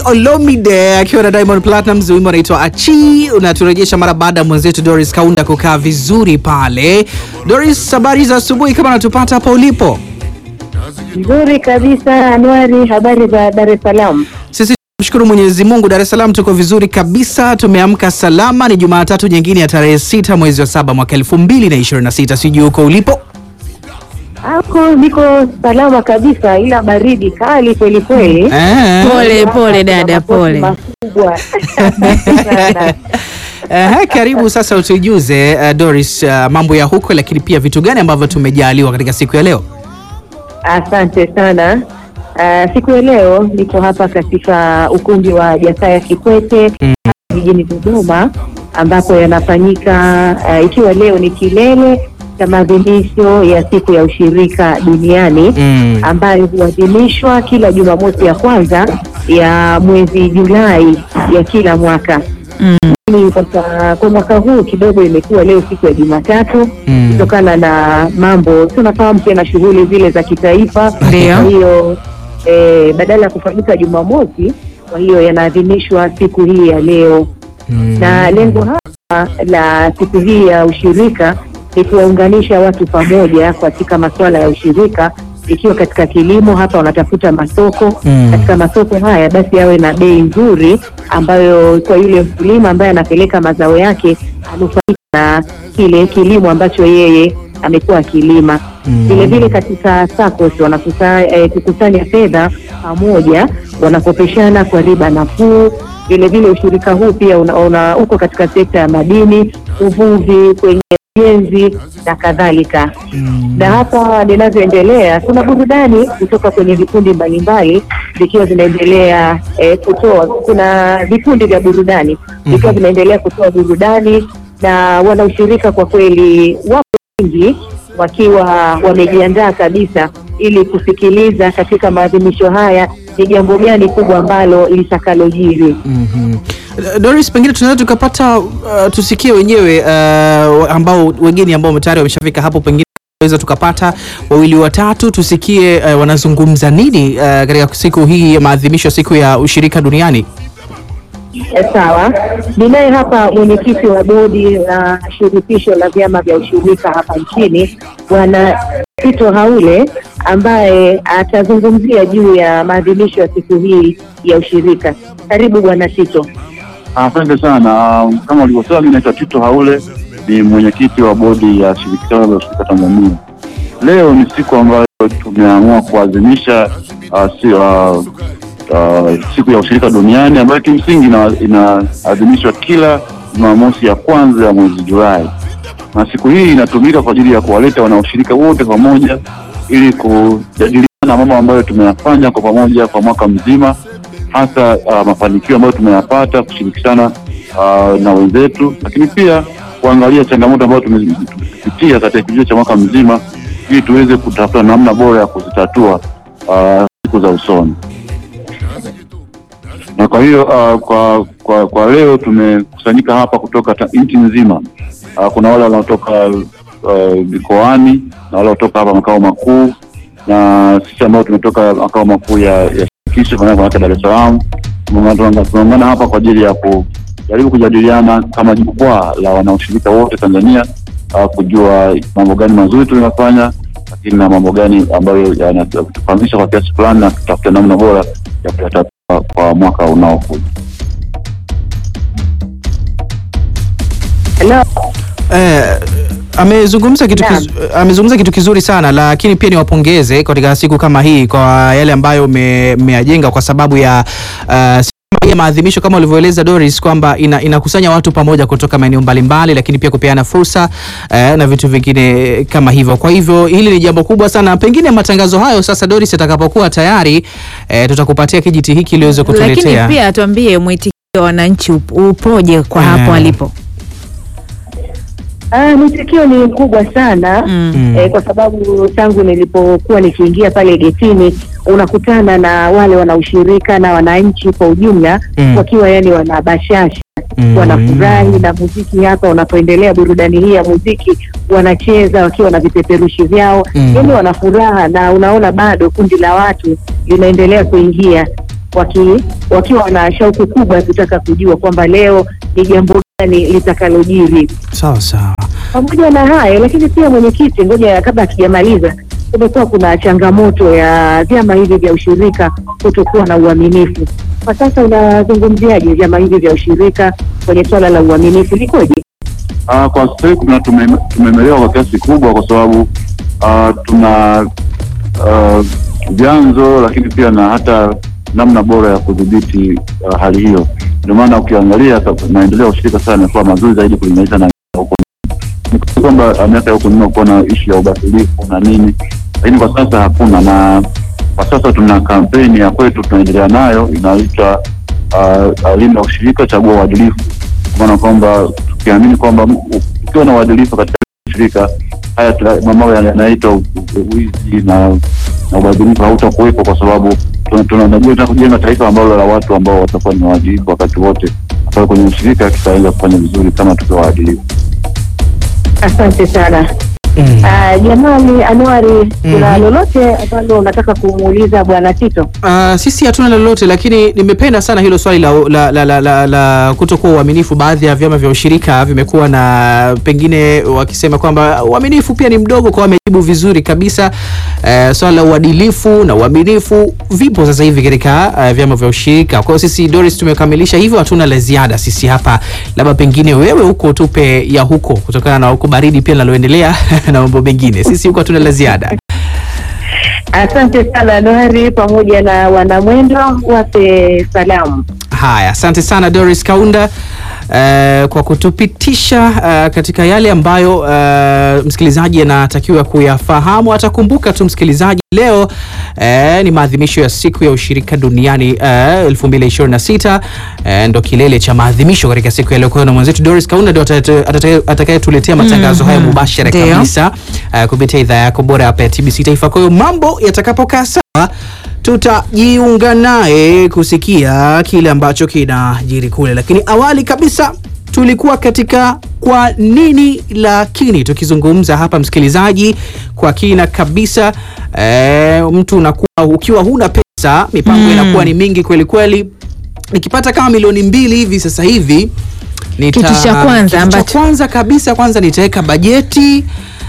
Olomide akiwa na Diamond Platnumz, wimbo unaitwa Achi, unaturejesha mara baada ya mwenzetu Doris Kaunda kukaa vizuri pale. Doris, habari za asubuhi, kama natupata hapo ulipo? Nzuri kabisa Anwari, habari za Dar es Salaam? Sisi tunamshukuru Mwenyezi Mungu, Dar es Salaam tuko vizuri kabisa, tumeamka salama. Ni Jumatatu nyingine ya tarehe sita mwezi wa saba mwaka elfu mbili na ishirini na sita. Sijui huko ulipo Ako niko salama kabisa, ila baridi kali kweli kweli. Eh. Pole pole dada, Makoti pole. makubwa. Eh, karibu sasa utujuze uh, Doris uh, mambo ya huko, lakini pia vitu gani ambavyo tumejaliwa katika siku ya leo. Asante sana. Ah, siku ya leo niko hapa katika ukumbi wa Jakaya Kikwete jijini Dodoma ambapo yanafanyika ah, ikiwa leo ni kilele cha maadhimisho ya siku ya ushirika duniani Mm. ambayo huadhimishwa kila Jumamosi ya kwanza ya mwezi Julai ya kila mwaka. Lakini Sasa kwa mwaka huu kidogo imekuwa leo siku ya Jumatatu Mm. kutokana na mambo tunafahamu tena shughuli zile za kitaifa. Ndio. Kwa hiyo eh, badala ya kufanyika Jumamosi, kwa hiyo yanaadhimishwa siku hii ya leo Mm. na lengo hapa la siku hii ya ushirika ni kuwaunganisha watu pamoja katika masuala ya ushirika, ikiwa katika kilimo hapa wanatafuta masoko Mm. katika masoko haya basi yawe na bei nzuri, ambayo kwa yule mkulima ambaye anapeleka mazao yake anufaika na kile kilimo ambacho yeye amekuwa akilima. Mm. Vile vile katika SACCOS wanakusa- eh, kukusanya fedha pamoja, wanakopeshana kwa riba nafuu. Vile vile ushirika huu pia una, una, uko katika sekta ya madini, uvuvi, kwenye ujenzi na kadhalika Mm. na hapa linavyoendelea kuna burudani kutoka kwenye vikundi mbalimbali vikiwa vinaendelea eh, kutoa kuna vikundi vya burudani vikiwa Mhm. vinaendelea kutoa burudani na wanaushirika kwa kweli wapo wengi wakiwa wamejiandaa kabisa ili kusikiliza katika maadhimisho haya ni jambo gani kubwa ambalo litakalojiri Mhm. Doris, pengine tunaweza tukapata uh, tusikie wenyewe uh, ambao wengine ambao tayari wameshafika hapo, pengine tunaweza tukapata wawili watatu tusikie uh, wanazungumza nini uh, katika siku hii ya maadhimisho ya siku ya ushirika duniani. Eh, Sawa, ninaye hapa mwenyekiti wa bodi la shirikisho la vyama vya ushirika hapa nchini Bwana Tito Haule ambaye atazungumzia juu ya maadhimisho ya siku hii ya ushirika. Karibu Bwana Tito. Asante sana. Um, Kama ulivyosema, mimi naitwa Tito Haule, ni mwenyekiti wa bodi ya shirikisho la ushirika Tanzania. Leo ni siku ambayo tumeamua kuadhimisha uh, si, uh, uh, siku ya ushirika duniani ambayo kimsingi ina- inaadhimishwa kila Jumamosi ya kwanza ya mwezi Julai, na siku hii inatumika kwa ajili ya kuwaleta wanaoshirika wote pamoja ili kujadiliana mambo ambayo tumeyafanya kwa pamoja kwa mwaka mzima hasa uh, mafanikio ambayo tumeyapata kushirikishana uh, na wenzetu, lakini pia kuangalia changamoto ambazo tume- tumepitia katika kipindi cha mwaka mzima ili tuweze kutafuta namna bora ya kuzitatua uh, siku za usoni. Na kwa hiyo uh, kwa, kwa kwa leo tumekusanyika hapa kutoka ta- nchi nzima. Uh, kuna wale wanaotoka uh, mikoani na wale wanaotoka hapa makao makuu na sisi ambao tumetoka makao makuu ya, ya shirikisho kwa maana Dar es Salaam tumeungana tumeungana hapa kwa ajili ya kujaribu kujadiliana kama jukwaa la wanaoshirika wote Tanzania uh, kujua mambo gani mazuri tunayofanya, lakini na mambo gani ambayo yanatufahamisha kwa kiasi fulani na tutafuta namna bora ya kuyatatua kwa mwaka unaokuja. Hello. Eh, amezungumza kitu, Naam. kiz, amezungumza kitu kizuri sana, lakini pia niwapongeze katika siku kama hii kwa yale ambayo me- mmeyajenga kwa sababu ya uh, siku kama hii ya maadhimisho kama ulivyoeleza Doris kwamba ina, inakusanya watu pamoja kutoka maeneo mbalimbali, lakini pia kupeana fursa eh, na vitu vingine kama hivyo. Kwa hivyo hili ni jambo kubwa sana. Pengine matangazo hayo sasa, Doris, atakapokuwa tayari eh, tutakupatia kijiti hiki ili uweze Lakini kutuletea. pia tuambie mwitikio wa wananchi up- upoje kwa Eh. hapo alipo. Ah, mwitikio ni mkubwa sana Mm. Mm. eh, kwa sababu tangu nilipokuwa nikiingia pale getini unakutana na wale wanaoshirika na wananchi kwa ujumla Mm. wakiwa yani wana bashasha Mm. wanafurahi na muziki hapa unapoendelea burudani hii ya muziki wanacheza wakiwa na vipeperushi vyao Mm. yani wana furaha na unaona bado kundi la watu linaendelea kuingia waki, wakiwa na shauku kubwa ya kutaka kujua kwamba leo ni jambo gani litakalojiri. Sawa sawa. Pamoja na hayo lakini pia mwenyekiti, ngoja kabla hatujamaliza, kumekuwa kuna changamoto ya vyama hivi vya ushirika kutokuwa na uaminifu. Kwa sasa unazungumziaje vyama hivi vya ushirika kwenye swala la uaminifu, likoje? Ah, kwa sasa hivi tuna- tume- tumemelewa kwa kiasi kikubwa kwa sababu ah, tuna ah, vyanzo lakini pia na hata namna bora ya kudhibiti ah, hali hiyo. Ndio maana ukiangalia sa- maendeleo ya ushirika sasa yamekuwa mazuri zaidi kulinganisha na huko ni kwamba ah, miaka ya huko nyuma kuwa na ishu ya ubadilifu na nini, lakini kwa sasa hakuna, na kwa sasa tuna kampeni ya kwetu tunaendelea nayo inaitwa uh, linda ushirika, chagua uadilifu, kwa maana kwamba tukiamini kwamba m- ukiwa na uadilifu katika ushirika haya tuna- mambo yanaitwa u- u- wizi na na ubadhirifu hautakuwepo, kwa sababu tuna- tunajua tunataka kujenga taifa ambalo la watu ambao watakuwa ni waadilifu wakati wote, kwa kwenye ushirika tutaweza kufanya vizuri kama tukiwa waadilifu. Asante sana. Mm. Ah, Jamali Anwari, kuna lolote ambalo unataka kumuuliza bwana Tito? Uh, sisi hatuna lolote, lakini nimependa sana hilo swali la, la, la, la, la, la kutokuwa uaminifu. Baadhi ya vyama vya ushirika vimekuwa na pengine wakisema kwamba uaminifu pia ni mdogo, kwa wamejibu vizuri kabisa. Uh, swala la uadilifu na uaminifu vipo sasa hivi katika uh, vyama vya ushirika. Kwa hiyo sisi Doris tumekamilisha hivyo, hatuna la ziada sisi hapa, labda pengine wewe huko tupe ya huko, kutokana na huko baridi pia linaloendelea na mambo mengine. Sisi huko hatuna la ziada. Asante sana Anwari pamoja na wanamwendo, wape salamu. Haya, asante sana Doris Kaunda eh, kwa kutupitisha eh, katika yale ambayo eh, msikilizaji anatakiwa kuyafahamu. Atakumbuka tu msikilizaji, leo eh, ni maadhimisho ya siku ya ushirika duniani eh, 2026 eh, ndo kilele cha maadhimisho katika siku ya leo. Kwa hiyo na mwenzetu Doris Kaunda ndio atata- atata- atakayetuletea matangazo haya mubashara Ndio. kabisa eh, kupitia idhaa yako bora hapa ya TBC Taifa. Kwa hiyo mambo yatakapokaa sawa tutajiunga naye kusikia kile ambacho kinajiri kule, lakini awali kabisa tulikuwa katika kwa nini lakini, tukizungumza hapa msikilizaji, kwa kina kabisa. E, mtu unakuwa ukiwa huna pesa, mipango inakuwa ni mingi kweli kweli. Nikipata kama milioni mbili hivi sasa hivi nita, Kitu cha kwanza kitu cha ambacho- kwanza kabisa kwanza nitaweka bajeti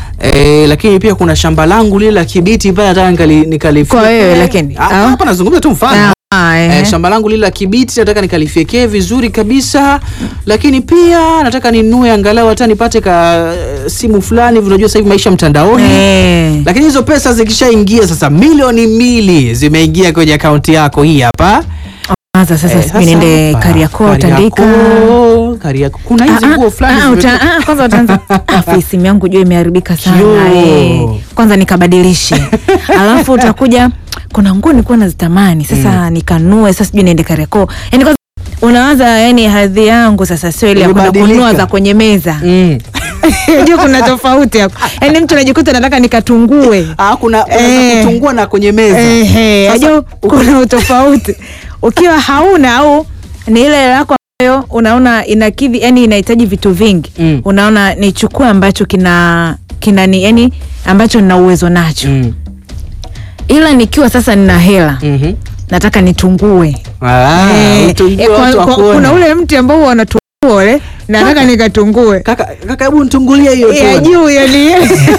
E, lakini pia kuna shamba langu lile la Kibiti pale nataka nikali- nikalifyeke. Kwa wewe lakini, Ah, au? hapa nazungumza tu mfano Ah, Eh, eh. shamba langu lile la Kibiti nataka nikalifyekee vizuri kabisa, lakini pia nataka ninunue angalau hata nipate ka eh, simu fulani hivi. Unajua sasa hivi maisha mtandaoni Eh. lakini hizo pesa zikishaingia sasa, milioni mbili zimeingia kwenye akaunti yako hii hapa. Kwanza sasa Eh, sijui niende hapa, Kariakoo Tandika. Kariakoo, Kariakoo. Kuna hizi Ah, nguo ah, fulani ah, uta- zimetoka- ah, kwanza utaanza Ah, face simu yangu jua imeharibika sana Yo. eh. Kwanza nikabadilishe, alafu utakuja kuna nguo nilikuwa nazitamani sasa nikanue, sasa sijui niende Kariakoo. Yani kwanza unawaza, yani hadhi yangu sasa sio ile ya kwenda Imebadilika. kununua za kwenye meza Mm. Unajua kuna tofauti hapo, yani mtu anajikuta nataka nikatungue Ah, kuna unaweza Eh. kutungua na kwenye meza. Ehe, Sasa, unajua kuna utofauti ukiwa hauna au ni ile yako ambayo unaona inakidhi, yani inahitaji vitu vingi Mm. unaona nichukue ambacho kina kina ni yani ambacho nina uwezo nacho Mm. ila nikiwa sasa nina hela Mhm. nataka nitungue Ah, Eh, utungue eh, kwa- watu kwa- wakuone. kuna ule mti ambao wanatungua ule nataka nikatungue Kaka, kaka hebu nitungulie hiyo ya tuone. juu yani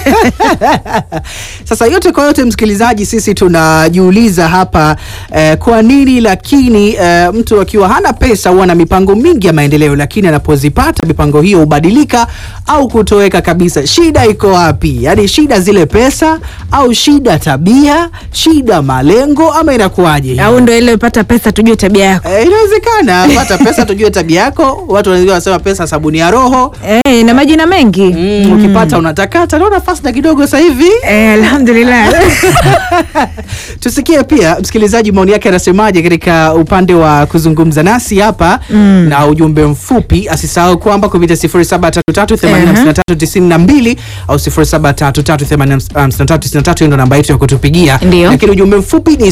Sasa yote kwa yote, msikilizaji, sisi tunajiuliza hapa eh, kwa nini lakini eh, mtu akiwa hana pesa huwa na mipango mingi ya maendeleo, lakini anapozipata mipango hiyo hubadilika au kutoweka kabisa. Shida iko wapi? Yaani shida zile pesa au shida tabia, shida malengo, ama inakuwaje? au ndo ile pata pesa tujue tabia yako Eh, inawezekana pata pesa tujue tabia yako. Watu wanaweza wasema pesa sabuni ya roho. eh, na majina mengi Mm, ukipata unatakata. Naona fasta kidogo sasa hivi. eh, alhamdulillah Tusikie pia msikilizaji maoni yake anasemaje katika upande wa kuzungumza nasi hapa na ujumbe mfupi. Asisahau kwamba kupitia 0733805392 au 0733805393 ndio namba yetu ya kutupigia, Ndio. lakini ujumbe mfupi ni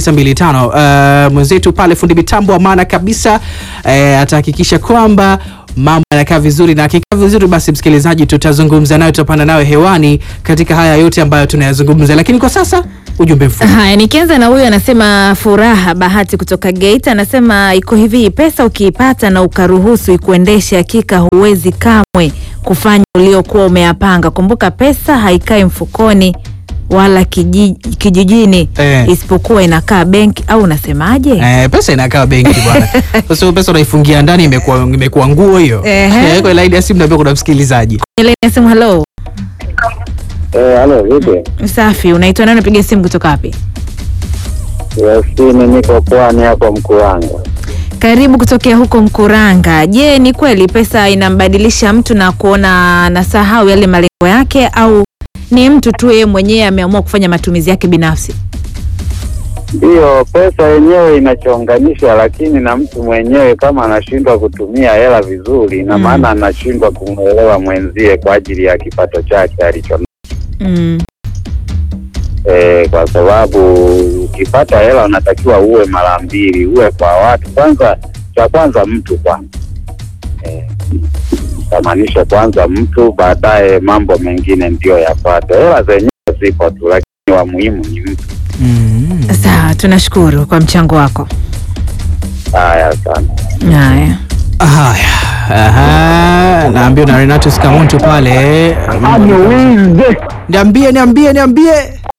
0738336925. Uh, mwenzetu pale fundi mitambo wa maana kabisa uh, atahakikisha kwamba mambo yanakaa vizuri, na akikaa vizuri, basi msikilizaji, tutazungumza nayo, tutapanda nayo hewani katika haya yote ambayo tunayazungumza, lakini kwa sasa ujumbe mfupi. Haya, nikianza na huyu anasema Furaha Bahati kutoka Geita, anasema iko hivi, pesa ukiipata na ukaruhusu ikuendeshe, hakika huwezi kamwe kufanya uliokuwa umeyapanga. Kumbuka pesa haikai mfukoni wala kijiji, kijijini Eh. isipokuwa inakaa benki, au unasemaje? Eh, pesa inakaa benki bwana. Sasa pesa unaifungia ndani imekuwa imekuwa nguo hiyo. Ehe. Eh, kwa laini ya simu naambia kuna msikilizaji. Ile simu, halo, Eh, halo vipi? safi, unaitwa nani? Unapiga simu kutoka wapi? Yasini, niko pwani hapo Mkuranga. Karibu kutokea huko Mkuranga. Je, ni kweli pesa inambadilisha mtu na kuona anasahau yale malengo yake, au ni mtu tu yeye mwenyewe ameamua kufanya matumizi yake binafsi? Ndiyo, pesa yenyewe inachonganisha, lakini na mtu mwenyewe kama anashindwa kutumia hela vizuri, ina Mm. maana anashindwa kumwelewa mwenzie kwa ajili ya kipato chake alicho Mm. e, kwa sababu ukipata hela unatakiwa uwe mara mbili, uwe kwa watu kwanza. Cha kwanza mtu kwanza, e, tamanisha kwanza mtu, baadaye mambo mengine ndiyo yafuate. Hela zenyewe zipo tu, lakini wa muhimu ni mtu. Mm. Sawa, tunashukuru kwa mchango wako. Haya sana. Haya, Haya. Aha, naambia na Renato Scamonto pale. Niambie, niambie, niambie.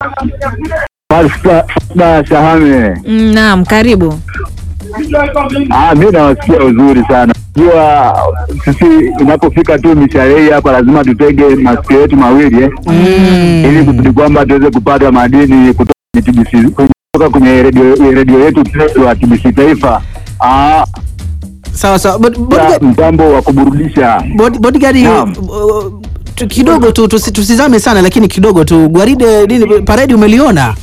Fasta Shahame. Mm, naam, karibu. Ah, mi nawasikia uzuri sana. Jua sisi inapofika tu mishahara hii hapa lazima tutege masikio yetu mawili eh, Mm. ili kusudi kwamba tuweze kupata madini kutoka kwenye TBC kutoka kwenye redio redio yetu pendwa ya TBC Taifa. Ah, Sawa sawa. Bod- ya bodyguard- mtambo wa kuburudisha. bod- Bodyguard Naam. uh, tu- kidogo tu tusi- tusizame sana lakini kidogo tu gwaride nini paredi umeliona?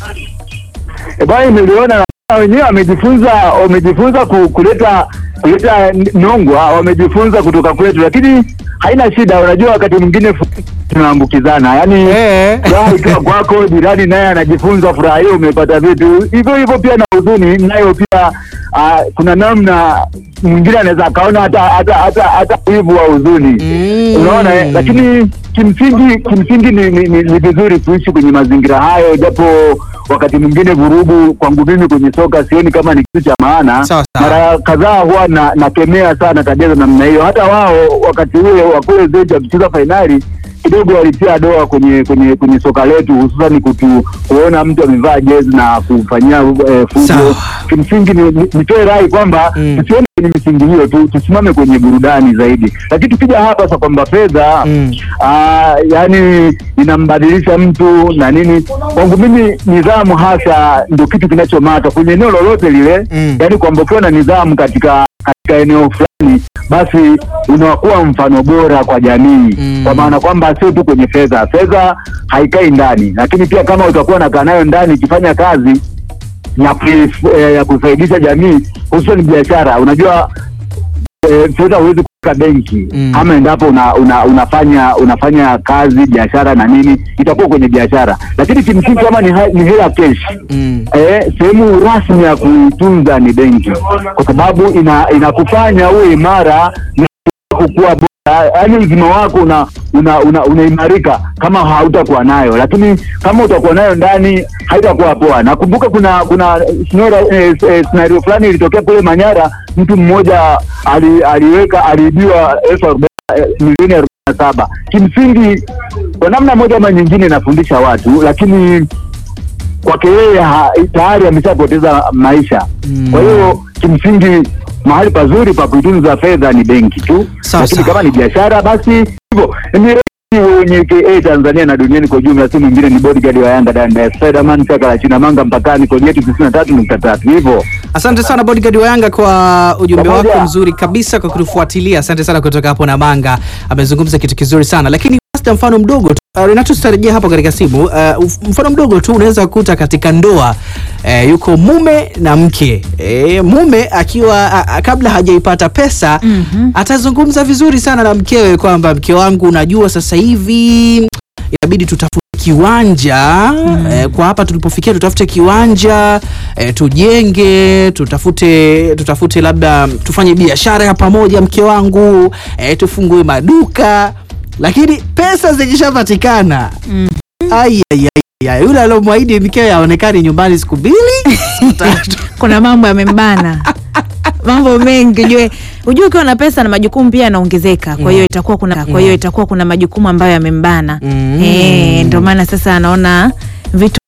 E bwana, imeliona na wenyewe wamejifunza wamejifunza ku, kuleta kuleta n- nongwa, wamejifunza kutoka kwetu, lakini haina shida. Unajua, wakati mwingine fu- tunaambukizana, yaani Eh. furaha ikiwa kwako, jirani naye anajifunza furaha hiyo, umepata vitu hivyo hivyo. Pia na huzuni nayo pia, ah, kuna namna mwingine anaweza akaona hata hata hata hata wivu wa huzuni Mm. unaona eh? lakini kimsingi kimsingi ni, ni, ni, ni vizuri kuishi kwenye mazingira hayo, japo wakati mwingine vurugu kwangu mimi kwenye soka sioni kama ni kitu cha maana. Sawa, sawa. Mara kadhaa huwa na nakemea sana tabia za namna hiyo. Hata wao wakati ule wa kule Zenja kucheza fainali kidogo walitia doa kwenye kwenye kwenye soka letu, hususan kutu kuona mtu amevaa jezi na kufanyia eh, fujo. Sawa. Kimsingi ni- ni- nitoe rai kwamba Mm. tusione kwenye misingi hiyo tu, tusimame kwenye burudani zaidi. Lakini tukija hapa sasa kwamba fedha Mm. ah, yani inambadilisha mtu na nini, kwangu mimi nidhamu hasa ndio kitu kinachomata kwenye eneo lolote lile Mm. yani kwamba ukiwa na nidhamu katika katika eneo fulani basi unakuwa mfano bora kwa jamii Mm. kwa maana kwamba sio tu kwenye fedha. Fedha haikai ndani, lakini pia kama utakuwa nakaa nayo ndani ikifanya kazi ya, ku- eh, ya kusaidisha jamii hususan biashara. Unajua eh, fedha huwezi kuweka benki Mm. ama endapo una, una, unafanya unafanya kazi biashara na nini, itakuwa kwenye biashara, lakini kimsingi kama ni, ha- ni hela cash Mm. Eh, sehemu rasmi ya kuitunza ni benki, kwa sababu ina inakufanya uwe imara na kukuwa bora, yaani uzima wako una una una- unaimarika kama hautakuwa nayo, lakini kama utakuwa nayo ndani haitakuwa poa. Nakumbuka kuna kuna scenario eh, eh, scenario fulani ilitokea kule Manyara, mtu mmoja ali, aliweka aliibiwa elfu arobaini eh, milioni arobaini na saba. Kimsingi kwa namna moja ama nyingine inafundisha watu, lakini kwake yeye ha- tayari ameshapoteza maisha. Mm. Kwa hiyo kimsingi mahali pazuri pa kuitunza fedha ni benki tu, Sawa, lakini sawa. kama ni biashara basi hivyo. Ni wenye KA Tanzania na duniani kwa ujumla, si mwingine ni bodyguard wa Yanga Danda ya Spiderman chaka la China Manga mpakani, kodi yetu tisini na tatu nukta tatu hivyo. Asante sana bodyguard wa Yanga kwa ujumbe Pamoja. wako mzuri kabisa kwa kutufuatilia. Asante sana kutoka hapo na Manga, amezungumza kitu kizuri sana lakini hata mfano mdogo tu uh, Renato, tutarejea hapo katika simu. Uh, uf- mfano mdogo tu unaweza kukuta katika ndoa uh, yuko mume na mke e, mume akiwa a, a, kabla hajaipata pesa Mhm. atazungumza vizuri sana na mkewe kwamba mke wangu, unajua sasa hivi inabidi tutafute kiwanja eh, kwa hapa tulipofikia tutafute kiwanja eh, tujenge tutafute tutafute labda tufanye biashara ya pamoja mke wangu eh, tufungue maduka lakini pesa zikishapatikana Mm. ai, ai, ai, ai, yule aliomwahidi mkewe aonekani nyumbani siku mbili siku tatu kuna mambo yamembana mambo mengi ujue ujue ukiwa na pesa na majukumu pia yanaongezeka kwa hiyo itakuwa kuna kwa hiyo itakuwa kuna majukumu ambayo yamembana Mm. eh ndio maana sasa anaona vitu